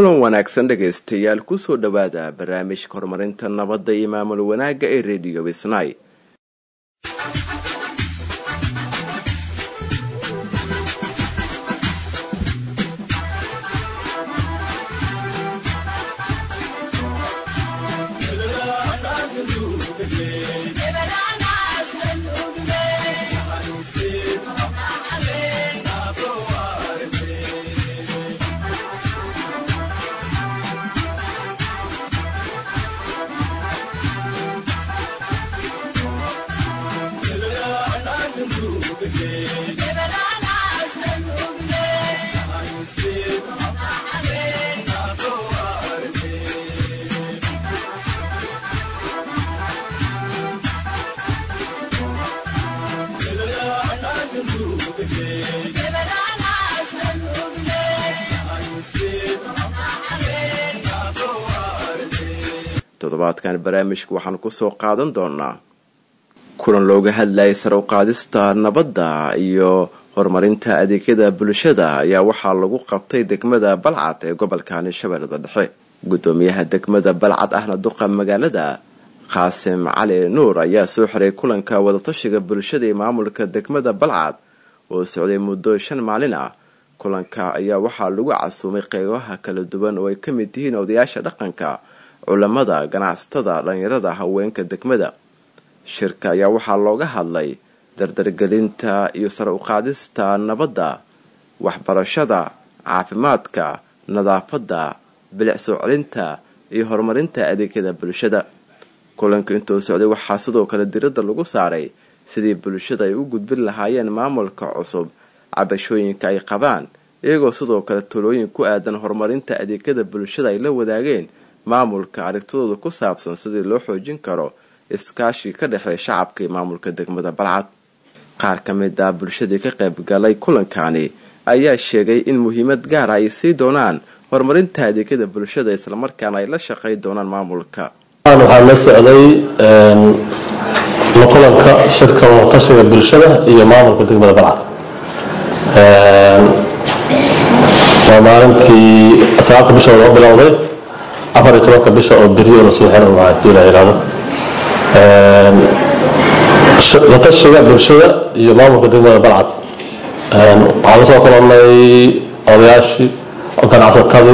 kulan wanaagsan dhegaystayaal kusoo dhowaada barnaamijka horumarinta nabadda iyo maamul wanaagga ee rediyo wisnay toddobaadkan barnaamijka waxaan kusoo qaadan doonaa kulan looga hadlayay sare u qaadista nabadda iyo horumarinta adeegyada bulshada ayaa waxaa lagu qabtay degmada balcad ee gobolkani shabeellada dhexe gudoomiyaha degmada balcad ahna duqa magaalada qaasim cali nuur ayaa soo xiray kulanka wadatashiga bulshada ee maamulka degmada balcad oo socday muddo shan maalin ah kulanka ayaa waxaa lagu casuumay qeybaha kala duwan oo ay ka mid yihiin odayaasha dhaqanka culamada ganacsatada dhalinyarada haweenka degmada shirka ayaa waxaa looga hadlay dardargelinta iyo sare uqaadista nabadda waxbarashada caafimaadka nadaafadda bilic soo celinta iyo horumarinta adeegyada bulshada kulanka intuu socday waxaa sidoo kale diradda lagu saaray sidii bulshada ay u gudbin lahaayeen maamulka cusub cabashooyinka ay qabaan iyagoo sidoo kale talooyin ku aadan horumarinta adeegyada bulshada ay la wadaageen maamulka aragtidooda ku saabsan sidii loo xoojin karo iskaashii ka dhexeeya shacabka iyo maamulka degmada balcad qaar ka mid ah bulshadii ka qayb galay kulankani ayaa sheegay in muhiimad gaara ay sii doonaan horumarinta adeegyada bulshada islamarkaana ay la shaqay doonaan maamulka waxaa la socday la kulanka shirka wadatashiga bulshada iyo maamulka degmada balcad waa maalintii sagaalka bisha loo bilowday afar iyo tobanka bisha oo beriyo lasoo xiran lahaa hadii la yidhahdo latashiga bulshada iyo maamulka degmada balcad waxaa la soo kulannay odayaashii ganacsatadii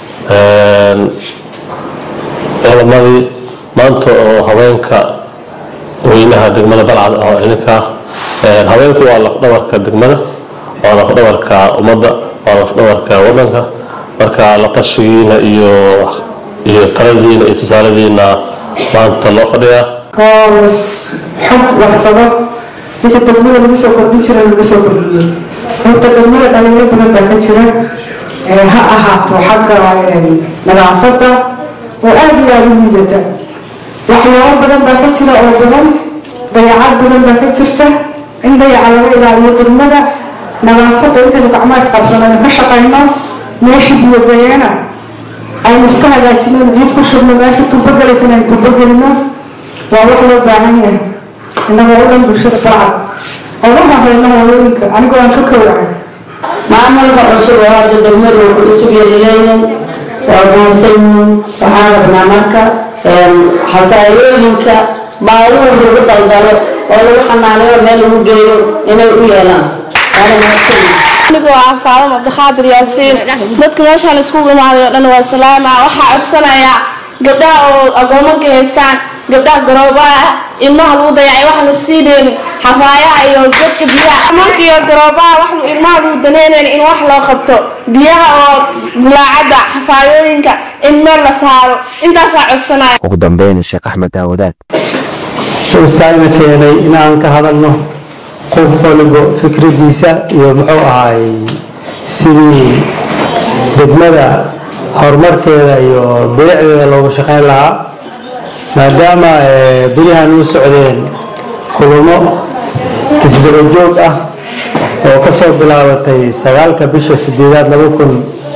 culamadii maanta oo haweenka weynaha degmada balcad oo idinka haweenku waa lafdhabarka degmada waa lafdhabarka ummadda waa lafdhabarka wadanka marka latashigiina iyo iyo taladiina iyo tusaaladiina maanta loo fadhiyaa oo xog warsado wixii degmada lagu soo kordhin jira lagu soo kordhiyo horta degmada dhalinyaro badan baa ka jira ha ahaato xagga nadaafadda oo aada iyo aada u liidata waxyaabo badan baa ka jira oo badan dayacad badan baa ka jirta in dayaca laga ilaaliyo degmada nadaafadda intaynu gacmaha isqabsanayno ka shaqayno meeshii biyogayeena aynu iska hagaajino ciid ku shubno meesha tubogelaysan aynu tubogelino waa wax loo baahan yahay inagoo u dhan bulshada balcad oo u horeyno hooyooyinka anigoo aan ka koowahay maamulka cusub oo hadda degmadu wuxuu cusub yeelileeyahay waa mahadsanyihiin waxaan rabnaa marka xafaayooyinka baabuur lagu daldalo oo lagu xanaanayo meel lagu geeyo inay u yeelaan waana mahadsanyihiin anigoo ah faadama abdikaadir yaasiin dadka meeshaan iskugu imaaday oo dhan waa salaama waxaa codsanayaa gabdhaha oo agoomanka haystaan gabdhaha garoobaha ah ilmaha lagu dayacay wax la sii deenin xafaayaha iyo dadka biyaha markiiyo garoobaha wax ilmaha lagu daneynayn in wax loo qabto biyaha oo bulaacadda xafaayooyinka in meel la saaro intaasaa codsanaya ugu dambeyn sheekh axmed daawadaad ustaagna keenay inaan ka hadalno qof waliba fikradiisa iyo muxuu ahaay sidii degmada horumarkeeda iyo bilicdeeda looga shaqayn lahaa maadaama berihan u socdeen kulamo isdabajoog ah oo ka soo bilaabatay sagaalka bisha sideedaad laba kun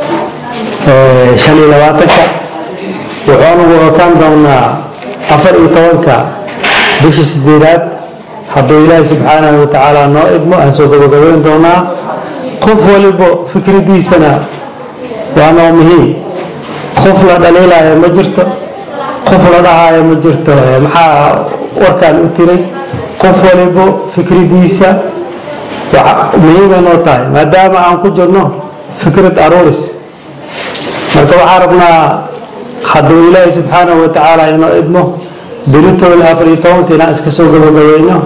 shan iyo labaatanka wuxuunagu okaan doonaa afar iyo tobanka bisha sideedaad hadduu ilaahi subxaanahu watacaala noo idmo aan soo gabagabayn doonaa qof waliba fikradiisana waa noo muhiim qof la dhaliilaayo ma jirto qof la dhahaayo ma jirto maxaa warkaan u tiray qof walibo fikradiisa muhiimay noo tahay maadaama aan ku jirno fikrad aruuris marka waxaan rabnaa hadduu ilaahay subxaanahu wa tacaala inoo idmo beritool afar iyo tobanka inaan iska soo gabagabeyno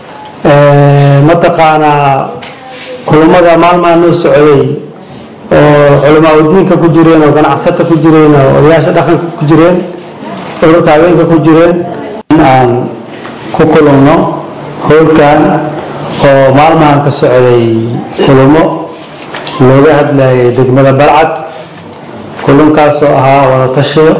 mataqaanaa kulamada maalmaa noo socday oo culamaa udiinka ku jireen oo ganacsata ku jireen oo odayaasha dhaqanka ku jireen ururka haweenka ku jireen in aan ku kulumno howlkan oo maalmahan ka socday kulamo looga hadlayay degmada balcad kulankaasoo ahaa wada tashiyo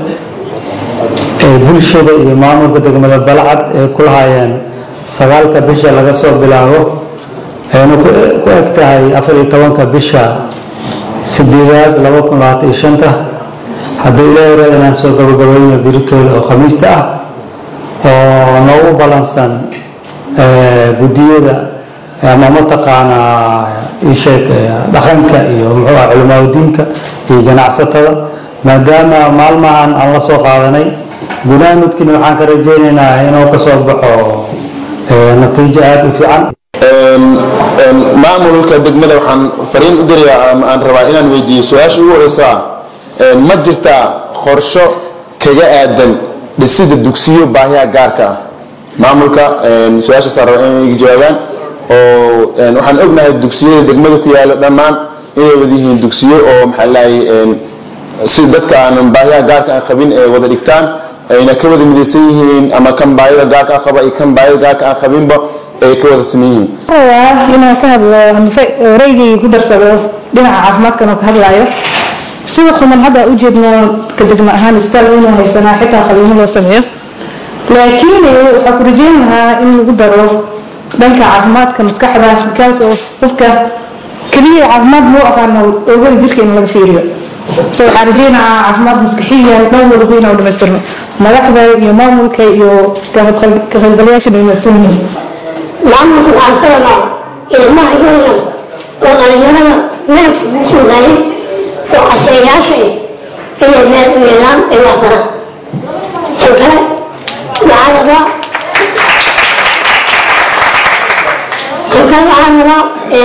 ee bulshada iyo maamulka degmada balcad ay ku lahaayeen sagaalka bisha laga soo bilaabo ayna ku eg tahay afar iyo tobanka bisha sideedaad laba kun labaatan iyo shanta haddii ilaahay raad inaan soo gabagabayno biritoole oo khamiista ah oo noogu balansan guddiyada ama mataqaanaa isheeg dhaqanka iyo muxuu ah culimaadudiinka iyo ganacsatada maadaama maalmahan aan la soo qaadanay gunaanudkina waxaan ka rajaynaynaa inuu ka soo baxo natiijo aada u fiican maamulka degmada waxaan fariin u dirayaa ama aan rabaa inaan weydiiyo su-aasha ugu horeysa ah ma jirtaa qorsho kaga aadan dhisida dugsiyo baahiyaha gaarka ah maamulka su-aashaasaan rabaa inay jawaabaan oo waxaan ognahay dugsiyada degmada ku yaalo dhammaan inay wada yihiin dugsiyo oo maxaa lahay si dadka aanan baahiyaha gaarka aan qabin ee wada dhigtaan ayna ka wada midaysan yihiin ama kan baahida gaarka aan qaba iyo kan baahida gaarka aan qabinba ay ka wada saman yihiin rabaa inaan ka hadlo wareygii ku darsado dhinaca caafimaadkan oo ka hadlayo sida kuman hadda u jeedno ka degmo ahaan isbitaal inuu haysanaa xitaa qaliimo loo sameeyo laakiin waxaa ku rajeyn lahaa in lagu daro dhanka caafimaadka maskaxda kaas oo qofka keliya caafimaad loo aqaano oogada jirka in laga fiiriyo so waxaan rajeynahaa caafimaad maskaxiya dhan walba inaan dhamaystirno madaxda iyo maamulka iyo ka qaybgalayaasha dhamaadsan yihiin maamulka waxaan ka rabaa ilmaha yaryar oo dhalinyarada meelka ugu sugnaayay oo casriyayaasha ah inay meel u yeelaan ay wax baraan tan kale waxaan rabaa tan kale waxaan rabaa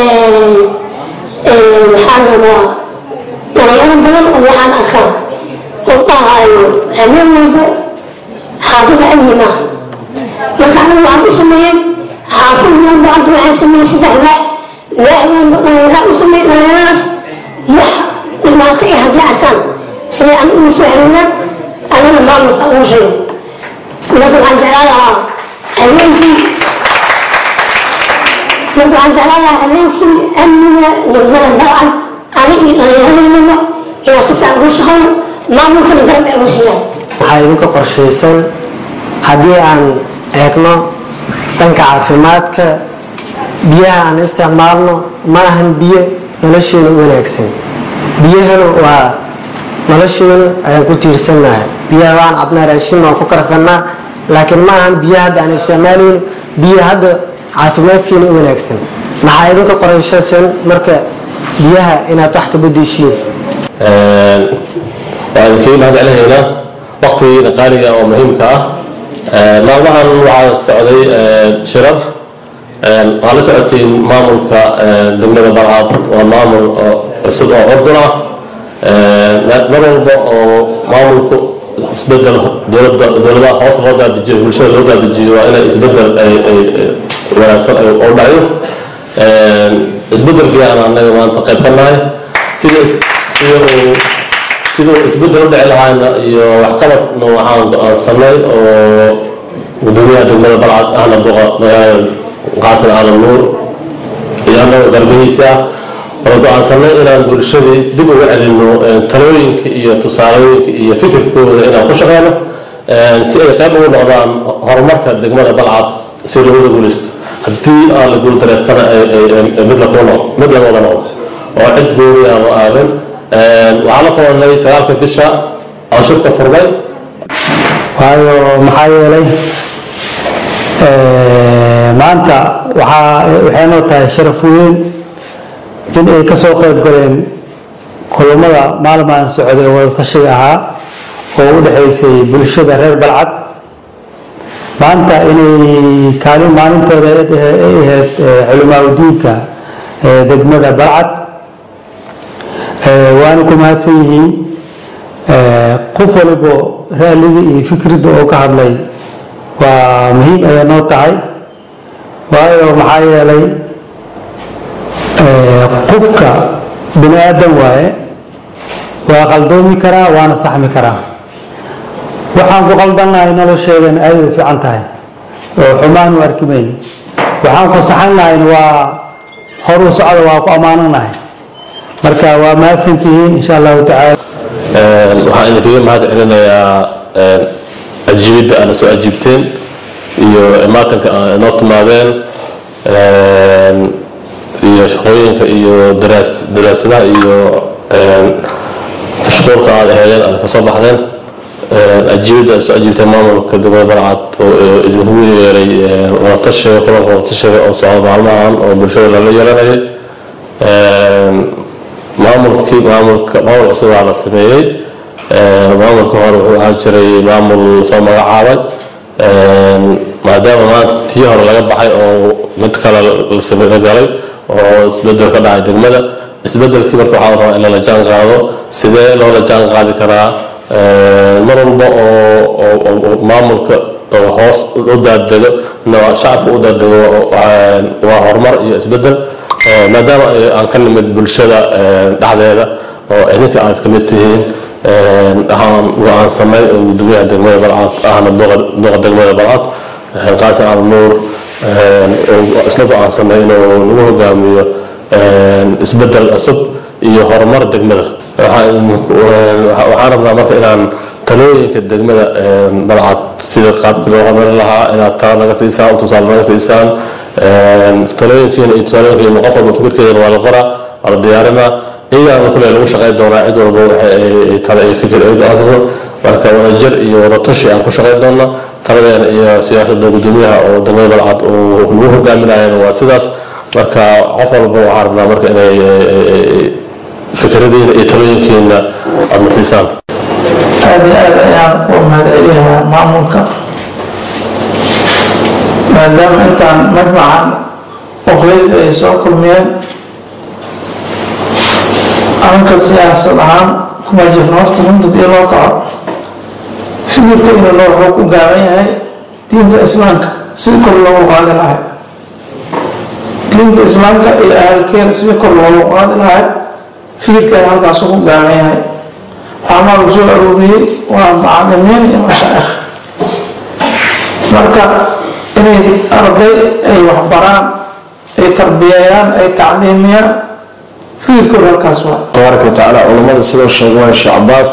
waxaan rabaa dhalinyaro badan oo waxaan arkaa oo dhahayo habeen walba xaafada cilmi maaha marka anigu waxaan u sameeyey xaafad walba hadda waxaan sameeyey saddex waax waax walba dhalinyara u sameeyey dhalinyaradaas wax dhibaato ay haddii arkaan siday anigu ugu soo xiriiraan anana maamulka ugu sheego marka waxaan jeclaan lahaa habeenkii marka waxaan jeclaan lahaa habeenkii amniga degmada dalcan ani iyo dhalinyaradeenaba inaan si fiican ugu shaqeyno maamulkana garab ay ugu siiyaan waxaa idinka qorshaysan haddii aan eegno dhanka caafimaadka biyaha aan isticmaalno ma ahan biyo nolosheena u wanaagsan biyahana waa nolosheena ayaan ku tiirsannahay biyaha waan cabnaa raashin waan ku karsannaa laakiin ma ahan biyo hadda aan isticmaalayno biyo hadda caafimaadkeena u wanaagsan maxaa idinka qorshaysan marka biyaha inaad wax ka bedeshiin waan idinkaga mahad celinaynaa waqtigiina qaaliga oo muhiimka ah maalmahan waxaa socday shirar waxaa la socotay maamulka degmada balcad waa maamul cusub oo ordun ah mar walba oo maamulku isbedel dowlada dowladaha hoos loo daadijiyo bulshada loo daadijiyo waa inay isbedel ay wanaagsan oo dhaco isbedelkii aan anaga maanta qayb ka nahay sida sida uu siduu isbedel u dhici lahaana iyo waxqabadna waxaan go-aansanay oo gudoomiyaha degmada balcad ahna duqa magaalada qaasin aadan nuur iyo annaga garbihiisa oo go-aansanay inaan bulshadii dib uga celino talooyinka iyo tusaalooyinka iyo fikirkooda inaan ku shaqeyno si ay qayb ugu noqdaan horumarka degmada balcad si looga guuleysto haddii aan la guuldareystana mid la kuno mid la wada noqdo oo cid gooni aan u aadan waxaa la kulanay sagaalka bisha oo shirka furmay waayo maxaa yeelay maanta waxaa waxay noo tahay sharaf weyn in ay ka soo qayb galeen kulamada maalmaan socday oo wadatashiga ahaa oo u dhexaysay bulshada reer balcad maanta inay kaalin maalintooda ay ahayd culimaadudiinka degmada balcad waana ku mahadsan yihiin qof walibo raalliga iyo fikradda oo ka hadlay waa muhiim ayay noo tahay waayo maxaa yeelay qofka bini aadan waaye waa qaldoomi karaa waana saxmi karaa waxaan ku qaldannahay nolosheedan aaday u fiican tahay oo xumaan u arki mayno waxaan ku saxannahayn waa hor u socda waa ku ammaananahay marka waa mahadsantihiin insha allahu tacaala waxaan idinkaga mahad celinayaa ajiibidda aana soo ajiibteen iyo imaatanka aa inoo timaadeen iyo shaqooyinka iyo daraasadaha iyo mashquulka aad aheedeen aad kasoo baxdeen ajiibidda aad soo ajiibteen maamulka degmada balcad oo idinku yeeray wadatashiga kulanka wadatashiga oo socda maalmahan oo bulshada lala yeelanayay maamulkii maamulka maamul cusubaa la sameeyey maamulka hore wuxuu ahaan jiray maamul soo magacaabay maadaama maanta tii hore laga baxay oo mid kale la galay oo isbedel ka dhacay degmada isbedelkii marka waxaa rabaa in lala jaan qaado sidee loola jaan qaadi karaa mar walba oo maamulka hoos u daadego shacabka u daadego waa horumar iyo isbedel maadaama aan ka nimid bulshada dhexdeeda oo idinka aad ka mid tihiin waxaan go-aansanay oo gudoomiyaha degmada balcad ahna duqa degmada balcad qaasim al nuur isla go-aansanay inuu nagu hogaamiyo isbedel cusub iyo horumar degmada waxaan rabnaa marka inaan talooyinka degmada balcad sida qaabkii loo horumarin lahaa inaad tala naga siisaan tusaale naga siisaan talooyinkiina iyo tusaalooyinkiina qof walba fikirkeedana waa la qoraa waa la diyaarinaa iyagaana kule lagu shaqayn doonaa cid walba waxay tale iyo fikir ay go-aansato marka wadajir iyo wadatashi aan ku shaqayn doona taladeena iyo siyaasadda gudoomiyaha oo degmada balcad uu lagu hogaaminayana waa sidaas marka qof walba waxaa rabnaa marka inay fikradiina iyo talooyinkiina aadna siisaan aad iyo aad ayaan u mahadcelinayaa maamulka maadaama intaan majmacan oqeyd ay soo kulmiyeen anka siyaasad ahaan kuma jirno horta runta dii loo kaco fikirka inuu noo xoog u gaaban yahay diinta islaamka sidii kor loogu qaadi lahay diinta islaamka iyo ahalkeeda sidii kor loogu qaadi lahay fikirkeeda halkaas ugu gaaban yahay waxaa lagu soo arooriyey waa macalimiin iyo mashaa'ikh marka inay arday ay waxbaraan ay tarbiyeeyaan ay tacliimiyaan fikirkooda halkaas waa tabaaraka watacaala culammada sidoo sheegay waa sheekh cabaas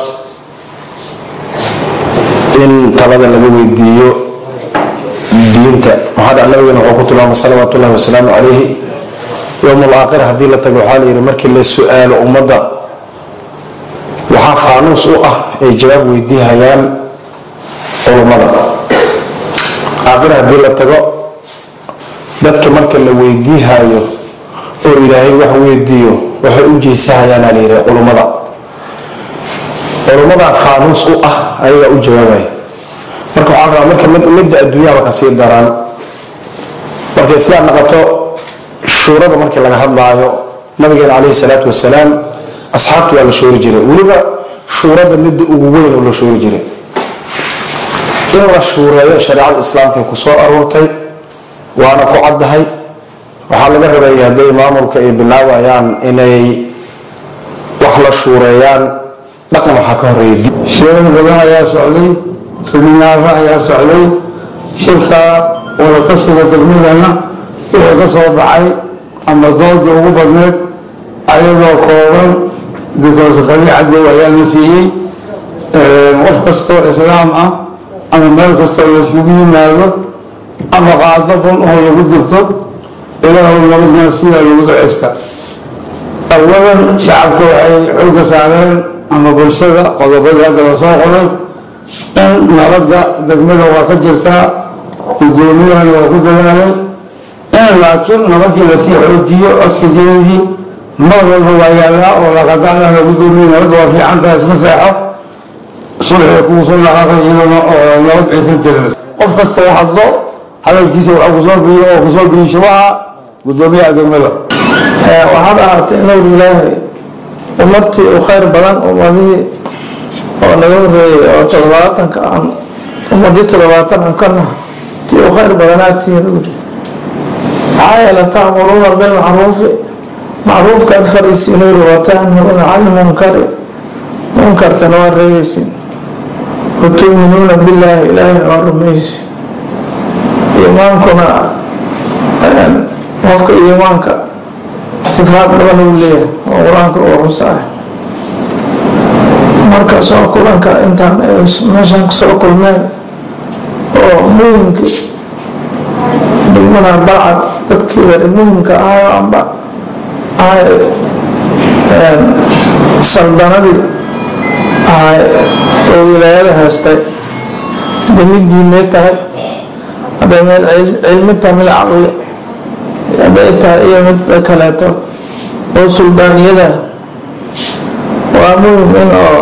in talada laga weydiiyo diinta maxaa dhac nabigana wuxuu ku tilmaamay salawaatu ullahi wasalaamu calayhi yowm alaakhir haddii la tago waxaa la yidhi markii la su-aalo ummadda waxaa faanuus u ah ay jawaab weydiihayaan culummada aakhir haddii la tago dadka marka la weydiihayo oo ilaahay wax weydiiyo waxay u jeesahayaana la yidhi culummada culummadaa faanuus u ah ayagaa u jawaabaya marka waxaa rabaa marka midda adduunyaba kasii daraan markay sidaa noqoto shuurada markii laga hadlaayo nabigeena calayhi salaatu wasalaam asxaabtu waa la shoori jiray weliba shuurada midda ugu weyn oo la shoori jiray in la shuureeyo shareecada islaamka ku soo aroortay waana ku caddahay waxaa laga rabeeyay hadday maamulka ay bilaabayaan inay wax la shuureeyaan dhaqan waxaa ka horeeya shirar badan ayaa socday seminaaro ayaa socday shirka wadatashiga degmadana wixii ka soo baxay ama dooda ugu badneed ayadoo kooban ditoosakali cadow ayaa la siiyey qof kastoo islaam ah ama meel kastoo layskugu yimaado ama qaado bun oo lagu dirto ilaahu nabadna sidaa lagu duceysta awalan shacabka waxay xooga saareen ama bulshada qodobadii hadda la soo qoray in nabadda degmada waa ka jirtaa gudoomiyahana waa ku dadaalay in laakiin nabadii lasii xoojiyo oksigeedii mar walba waa yaallaa oo laqadaclana gudoomiye nabadda waa fiican tahay iska seexo sulxiga kugu soo dhaqaaqay iyadana oo nabad aysan jirin qof kasta oo hadlo hadalkiisa waxaa kusoo biyo oo kusoo biyo shabaha gudoomiyaha degmada waxaad ahaatay nuur ilaahay ummadtii u khayr badan ummadihii oo naga horeeyey oo toddobaatanka aan ummadii toddobaatan aan ka naha tii u khayr badanaad tihiin uuri maxaa yeele ta'muruuna bilmacruufi macruufkaad fariisiin uuri wa tanharuuna cani munkari munkarkana waa reebaysiin wa tu'minuuna billaahi ilaahina waa rumaysi iimaankuna qofka iimaanka sifaad badan uu leeyahay oo qur-aanka uu xusaay marka soo kulanka intaan meeshaan kusoo kulmeen oo muhimka degmada balcad dadkii wari muhimka ahayo amba ahay saldanadii ahay oo wilaayada haystay hadday mid diimeed tahay hadday mid cilmi tahay mid caqli hadday tahay iyo mid kaleeto oo suldaaniyada waa muhim in oo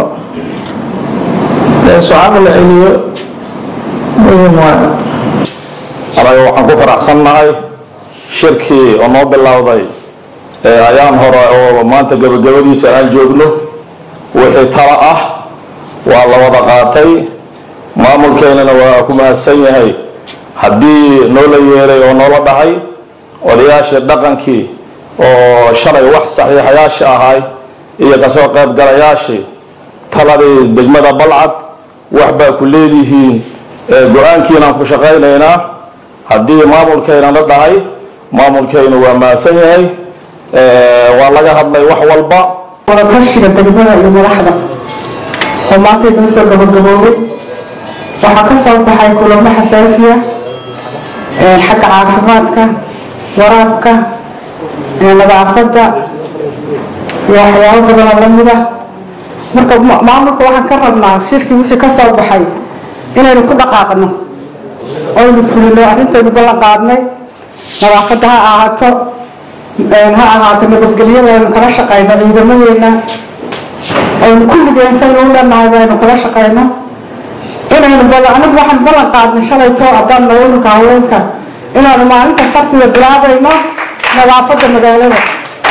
leesu caqli celiyo muhim waay anaga waxaan ku faraxsannahay shirkii oo noo bilowday ayaan hore oo maanta gabagabadiisa aan joogno wixii talo ah waa la wada qaatay maamulkeennana waa ku mahadsan yahay haddii noola yeelay oo noola dhahay odayaashii dhaqankii oo shalay wax saxiixayaasha ahay iyo kasoo qaybgalayaashii taladii degmada balcad wax baa ku leedihiin go-aankiinaan ku shaqaynaynaa haddii maamulkayna la dhahay maamulkaynu waa mahadsan yahay waa laga hadlay wax walba wadatashiga degmada iyo madaxda oo maanta inoo soo gabagaboobay waxaa ka soo baxay kulamo xasaasiya xagga caafimaadka waraabka nadaafadda iyo waxyaabo badanoo lamid ah marka maamulka waxaan ka rabnaa shirkii wixii ka soo baxay inaynu ku dhaqaaqno oynu fulino arrintaynu ballan qaadnay nadaafadda ha ahaato ha ahaato nabadgelyada aynu kala shaqayno ciidamadeena aynu kulligeen saynu u leenahay baynu kala shaqayno inaynu anigu waxaan ballan qaadnay shalayto haddaan naulka haweenka inaanu maalinta sabtida bilaabayno nadaafadda magaalada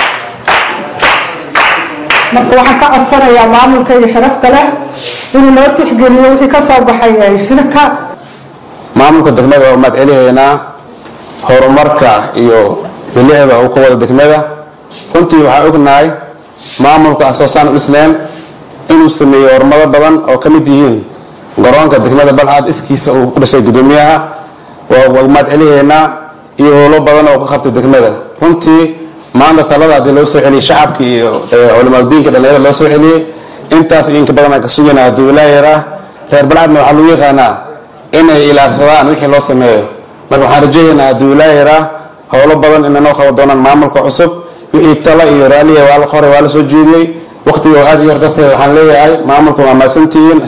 marka waxaan ka codsanayaa maamulka iyo sharafta leh inuu noo tixgeliyo wixii ka soo baxay shirka maamulka degmada waa mahad celihaynaa horumarka iyo bilicda uu ka wada degmada runtii waxaa ognahay maamulka asoosaan dhisneen inuu sameeyey horumaro badan oo ka mid yihiin garoonka degmada balcad iskiisa uu ku dhashay gudoomiyaha waa mahad celihaynaa iyo howlo badan oo ka qabtay degmada runtii maanta talada haddii loo soo celiyey shacabka iyo culimaadiinka dhallinyarada loo soo celiyey intaas iyo inka badan aan ka sugayna hadduu ilaa yaraa reer balcadna waxaa lagu yaqaanaa inay ilaashadaan wixii loo sameeyo marka waxaan rajaynaynaa hadduu ilaa yaraa howlo badan inanoo qaban doonaan maamulka cusub wixii tala iyo raaliya waa la qoray waa la soo jeediyey waqtiga oo aad iyo hor darteed waxaan leeyahay maamulka waa mahadsantihiin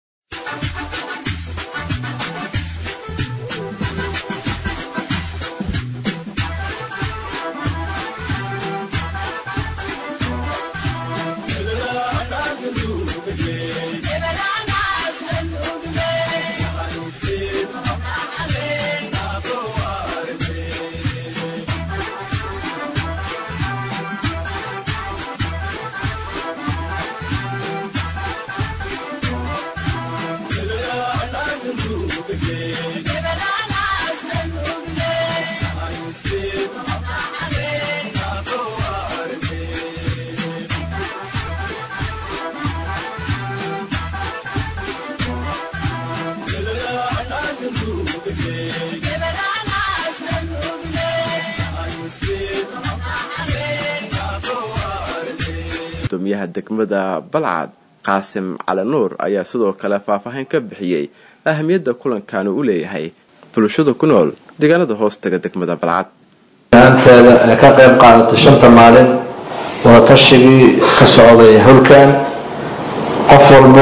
gudoomiyaha degmada balcad qaasim cali nuur ayaa sidoo kale faahfaahin ka bixiyey ahamiyadda kulankaani u leeyahay bulshada ku nool deegaanada hoostaga degmada balcad aanteeda ee ka qayb qaadatay shanta maalin wadaatashigii ka socday howlkan qof walbo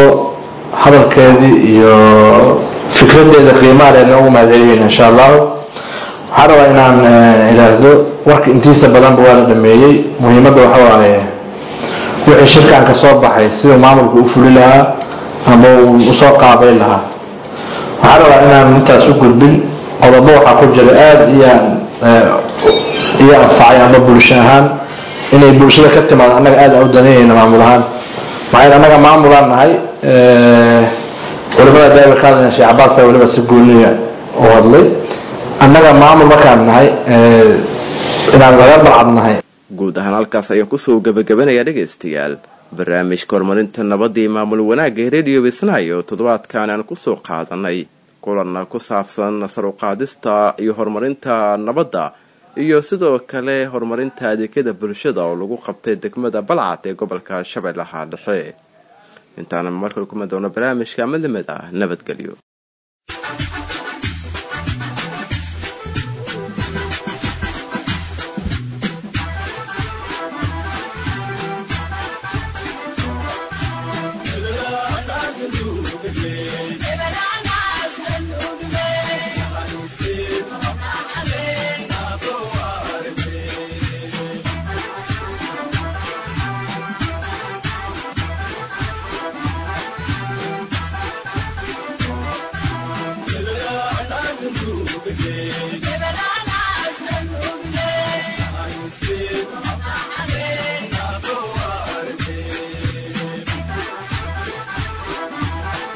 hadalkeedii iyo fikradeeda qiimaha leedna ugu mahadceliyeen insha allahu waxaan rabaa inaan idhaahdo warka intiisa badanba waa la dhameeyey muhiimadda waxa waaye wixii shirkan ka soo baxay siduu maamulku u fuli lahaa ama uu usoo qaabay lahaa waxaan rabaa inaan intaas u gudbin qodobo waxaa ku jira aada iyo iyo anfacay ama bulsho ahaan inay bulshada ka timaado annaga aada u danayayna maamul ahaan maxaa yeele annaga maamulaan nahay culimada daawir ka hadlayna sheekh cabaas ayaa weliba si gooniya u hadlay annaga maamul markaan nahay inaan laga balcad nahay guud ahaan halkaas ayaan kusoo gebagabanayaa dhegaystayaal barnaamijka horumarinta nabadii maamul wanaagga ee radio bisnaayo toddobaadkan aan kusoo qaadanay kulanna ku saabsan sar u qaadista iyo horumarinta nabadda iyo sidoo kale horumarinta adeegyada bulshada oo lagu qabtay degmada balcad ee gobolka shabeellaha dhexe intaana markale kuma doono barnaamijka midlimid ah nabadgelyo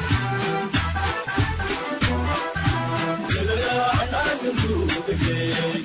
Yeah.